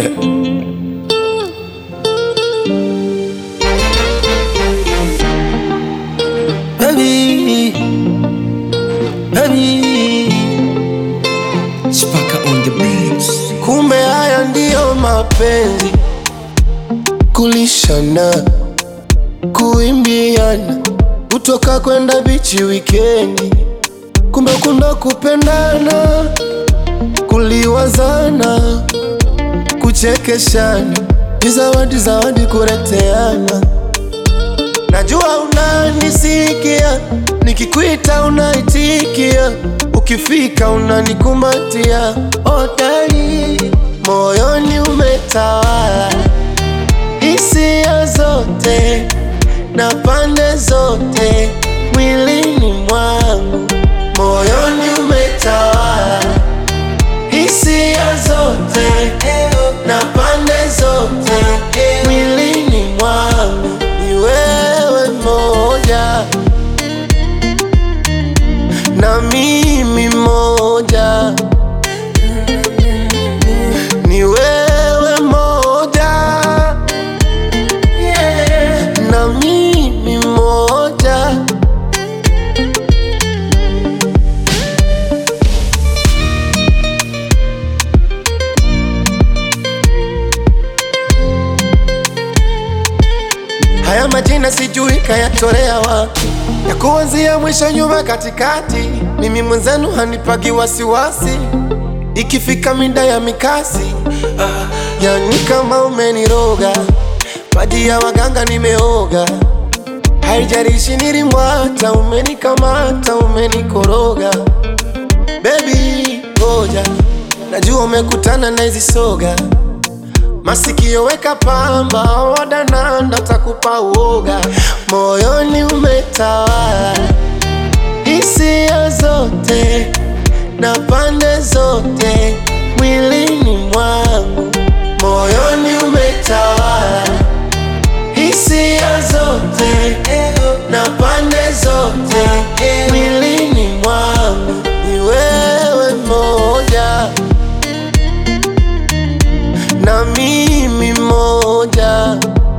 Baby, baby, Chipaka on the beats. Kumbe haya ndiyo mapenzi, kulishana, kuimbiana, kutoka kwenda bichi wikendi. Kumbe kuna kupendana, kuliwazana, kuchekeshana, vizawadi zawadi kureteana. Najua unanisikia, nikikuita unaitikia, ukifika unanikumbatia. Odari, moyoni umetawala, hisia zote na pande zote mwilini mwangu, moyoni umetawala, hisia zote na pande zote mwilini mwangu, ni wewe moja na mimi moja, ni wewe moja na mimi moja. Haya majina sijui kayatolea wapi, ya kuanzia mwisho nyuma katikati. Mimi mwenzenu hanipagi wasiwasi, ikifika mida ya mikasi ah, yani kama umeniroga, maji ya waganga nimeoga. Haijalishi nilimwata, umenikamata, umenikoroga. Baby ngoja, najua umekutana na hizi soga Masikio weka pamba, wadananda takupa uoga. Moyoni umetawala, hisia zote na pande zote mwilini mwangu. Moyoni umetawala, hisia zote na pande zote mwilini mwangu. Ni wewe moja na mimi moja,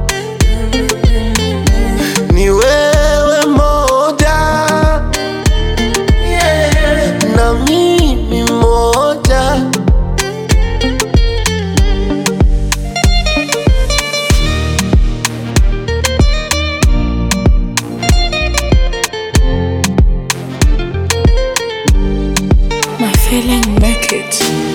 ni wewe moja na mimi moja. My feeling make it.